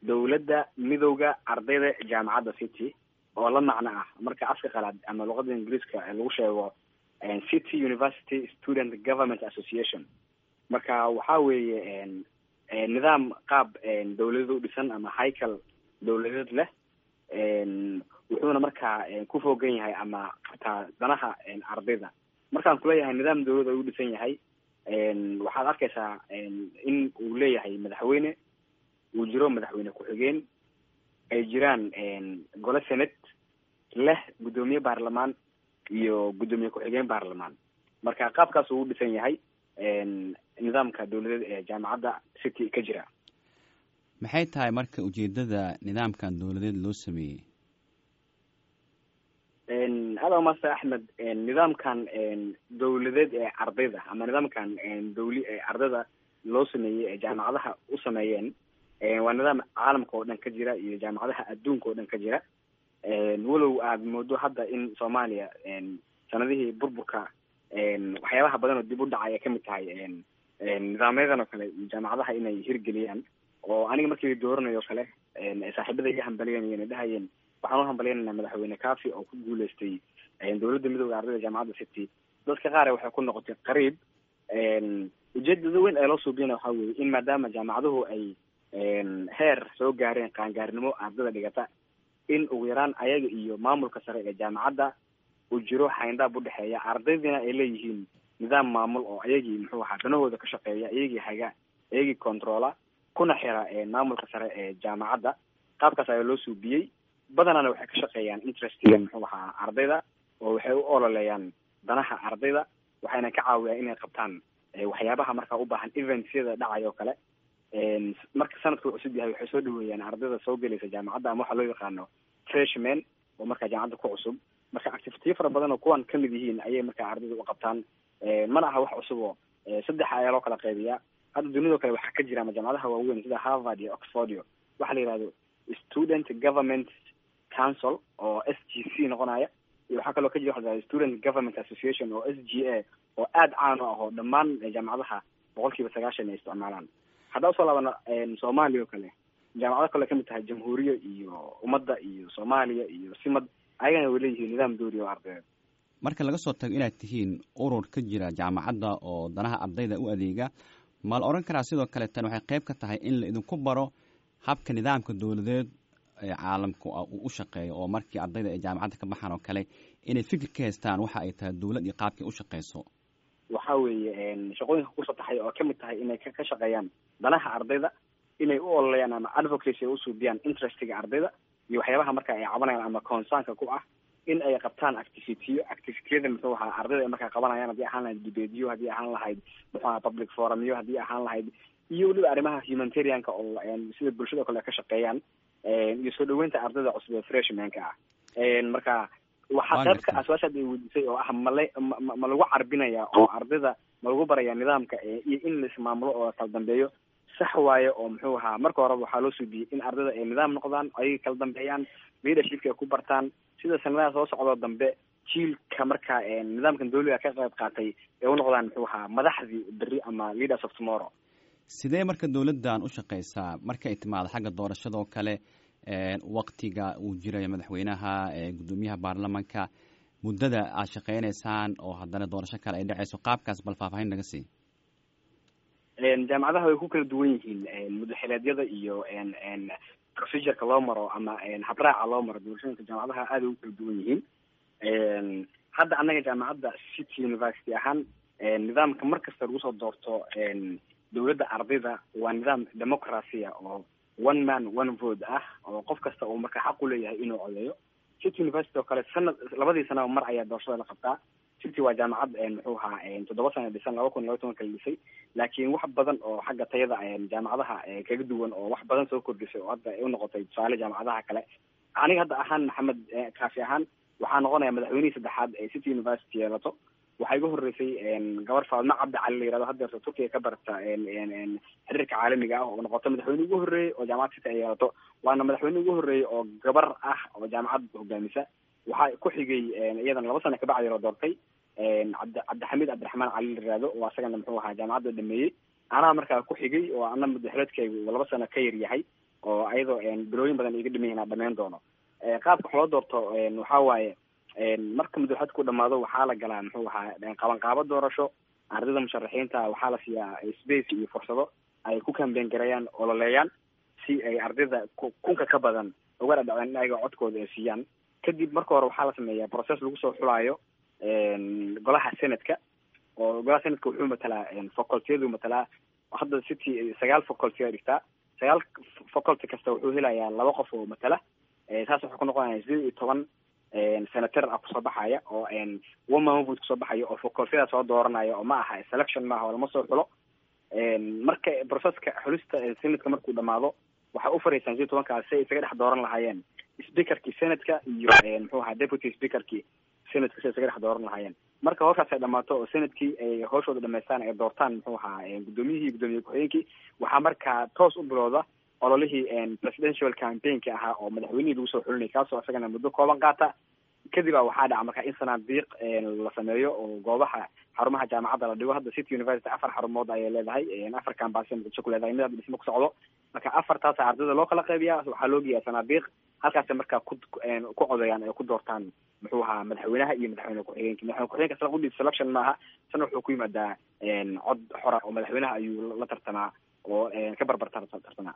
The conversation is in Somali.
dowladda midowda ardayda jaamacadda city oo la macno ah marka afka qalaad ama luqada ingiriiska lagu sheego city university student government association marka waxa weeye nidaam qaab dawladeed u dhisan ama haycal dawladeed leh wuxuuna markaa ku foogan yahay ama xataa danaha ardayda markaan kuleeyahay nidaam dawlada u dhisan yahay waxaad arkaysaa in uu leeyahay madaxweyne uu jiro madaxweyne ku-xigeen ay jiraan gole senate leh guddoomiye baarlamaan iyo guddoomiye ku-xigeen baarlamaan marka qaabkaas uu u dhisan yahay nidaamka dawladeed ee jaamacadda city ka jira maxay tahay marka ujeedada nidaamkan dawladeed loo sameeyey hada master axmed nidaamkan dawladeed ee ardayda ama nidaamkan dawli ee ardayda loo sameeyey ee jaamacadaha u sameeyeen waa nidaam caalamka oo dhan ka jira iyo jaamacadaha adduunka oo dhan ka jira walow aad moodo hadda in soomaaliya sanadihii burburka waxyaabaha badan oo dib u dhacay ay kamid tahay nidaamyadan oo kale jaamacadaha inay hirgeliyaan oo aniga markii dooranayo o kale saaxiibada iga hambalyanayeen dhahayeen waxaan u hambalyanayna madaxweyne kafi oo ku guuleystay dawladda midooda ardayda jaamacadda city dadka qaar waxay ku noqotay qariib ujeedada weyn ee loo suubiyana waxa weye in maadaama jaamacaduhu ay heer soo gaareen qaangaarnimo ardayda dhigata in ugu yaraan ayaga iyo maamulka sare ee jaamacadda uu jiro xayndaab udhexeeya ardaydina ay leeyihiin nidaam maamul oo ayagii muxuu ahaa danahooda ka shaqeeya iyagii haga iyagii controla kuna xira maamulka sare ee jaamacadda qaabkaas ayaa loo suubiyey badanana waxay ka shaqeeyaan interestiga muxuu ahaa ardayda oo waxay u ololeeyaan danaha ardayda waxayna ka caawiyaan inay qabtaan waxyaabaha markaa u baahan eventsyada dhacay oo kale marka sanadka uu cusub yahay waxay soo dhaweeyaan ardayda soo gelaysa jaamacadda ama waxaa loo yaqaano freshman oo markaa jaamacadda ku cusub marka activitiyo fara badan oo kuwan kamid yihiin ayay markaa ardayda u qabtaan mana aha wax cusub oo saddex ayaa loo kala qaybiyaa hadda dunidao kale waxaa ka jira ama jaamacadaha waaweyn sida harvard iyo oxfordio waxaa la yihahdo student government council oo s g c noqonaya iyo waxaa kaloo ka jira waa student government association oo s g a oo aada caan u ah oo dhammaan jaamacadaha boqol kiiba sagaashan ay isticmaalaan haddaa usoo laabana soomaaliya oo kale jaamacado kale kamid tahay jamhuuriya iyo ummadda iyo soomaaliya iyo simad ayagana way leeyihiin nidaam doori oo ardayeed marka laga soo tago inaad tihiin urur ka jira jaamacadda oo danaha ardayda u adeega ma la odhan karaa sidoo kale tan waxay qayb ka tahay in la idinku baro habka nidaamka dawladeed ee caalamka uu u shaqeeyo oo markii ardayda ay jaamacadda ka baxaan oo kale inay fikir ka haystaan waxa ay tahay dawlad iyo qaabkii u shaqeyso waxa weeye shaqooyinka kusoo taxay oo kamid tahay inay ka shaqeeyaan danaha ardayda inay u ololeeyaan ama advocacy ay usuubiyaan interestiga ardayda iyo waxyaabaha marka ay cabanayaan ama concernka ku ah in ay qabtaan activityo activitiyada muxuu ahaa ardayda ay markaa qabanayaan haddii ahaan lahayd debateyo haddii ahaan lahayd muxuu aha public forumyo haddii ahaan lahayd iyo weliba arrimaha humanitarianka oo sida bulshada o kale ka shaqeeyaan iyo soo dhaweynta ardayda cusub ee freshmanka ah marka waxaa qaybka aswaashaad ay weydiisay oo ah mala ma lagu carbinaya oo ardayda ma lagu baraya nidaamka iyo in la ismaamulo oo kala dambeeyo sax waaye oo muxuu ahaa marka horeba waxaa loo suubiyey in ardayda ay nidaam noqdaan ayay kala dambeeyaan leadershipka ay ku bartaan sida sanadaha soo socdoo dambe jiilka marka nidaamkan dawliga ka qayb qaatay ay u noqdaan muxuu ahaa madaxdii berri ama leaders of tomorrow sidee marka dawladdan u shaqeysaa marka ay timaado xagga doorashada oo kale waktiga uu jirayo madaxweynaha guddoomiyaha baarlamanka muddada aad shaqeyneysaan oo haddana doorasho kale ay dhaceyso qaabkaas bal faahfaahin naga sii jaamacadaha way ku kala duwan yihiin mudaxileedyada iyo procedureka loo maro ama habraaca loo maro doorashooyinka jaamacadaha aada ugu kala duwan yihiin hadda annaga jaamacadda city university ahaan nidaamka mar kasta lagu soo doorto dawladda ardayda waa nidaam democracia oo one man one vote ah oo qof kasta uu marka xaq u leeyahay inuu codeeyo city university oo kale sanad labadii sanaba mar ayaa doorashada la qabtaa city waa jaamacad muxuu ahaa toddoba sana dhisan laba kun iyo laba tobanka la dhisay laakiin wax badan oo xagga tayada jaamacadaha kaga duwan oo wax badan soo kordhisay oo hadda ay unoqotay tusaale jaamacadaha kale aniga hadda ahaan maxamed kaafi ahaan waxaa noqonaya madaxweynihii saddexaad ee city university yeelato waxaa iga horeysay gabar faadma cabdi cali la yirahdo haddeerta turkiga ka barata xiriirka caalamiga ah oo noqoto madaxweyne ugu horreeyey oo jaamacad city ay yeelato waana madaxweyne ugu horreeyey oo gabar ah oo jaamacad hogaamisa waxaa ku xigay iyadana laba sana kabacdi la doortay cabdi cabdixamiid cabdiraxmaan cali la yirahdo oo asagana muxuu ahaa jaamacadda dhameeyey anaa markaa ku xigay oo ana mudaxileedkaygu laba sano ka yar yahay oo ayadoo bilooyin badan iga dhiman yahin dhameyn doono qaabka wax loo doorto waxa waaye marka madaxwedku dhamaado waxaa la galaa muxuu ahaa qabanqaabo doorasho ardayda musharaxiinta waxaa la siiyaa space iyo fursado ay ku kambeyn garayaan ololeeyaan si ay ardayda kunka ka badan uga dhadhaceen in ayaga codkooda ay siiyaan kadib marka hore waxaa la sameeyaa process lagu soo xulaayo golaha senatka oo golaha senatka wuxuu matalaa facultiyadu matalaa hadda city sagaal faculty a dhigtaa sagaal faculty kasta wuxuu helayaa laba qof oo matala saas wuxuu ku noqonaya sideed iyo toban senator ah kusoo baxaya oo one man vote kusoo baxaya oo facultyada soo dooranaya oo ma aha selection maaha oo lama soo xulo marka processka xulista senatka markuu dhamaado waxay u faraysaan sideed tobankaas si ay isaga dhex dooran lahaayeen speakerkii senatka iyo muxuu ahaa deputy speakerkii senatka si ay isaga dhex dooran lahaayeen marka howshaas ay dhamaato oo senadkii ay hawshooda dhamaystaan ay doortaan muxuu ahaa guddoomiyihii guddoomiye ku-xigeenkii waxaa markaa toos u bilowda ololihii presidential campaignki ahaa oo madaxweynihii lagu soo xulinay kaasoo isagana muddo kooban qaata kadib a waxaa dhaca markaa in sanaadiiq la sameeyo oo goobaha xarumaha jaamacadda la dhigo hadda city university afar xarumood ayay leedahay afar kambasi muqdisho ku leedahay midaad dhismo ku socdo marka afartaas ardayda loo kala qaybiya waxaa loo geeyaa sanaadiiq halkaas markaa ku ku codeeyaan ay ku doortaan muxuu ahaa madaxweynaha iyo madaxweyne ku-xigeenka madaxweyne ku-xigeenka sala udhiib selection maaha sana wuxuu ku yimaadaa cod xora oo madaxweynaha ayuu la tartamaa oo ka barbar tartamaa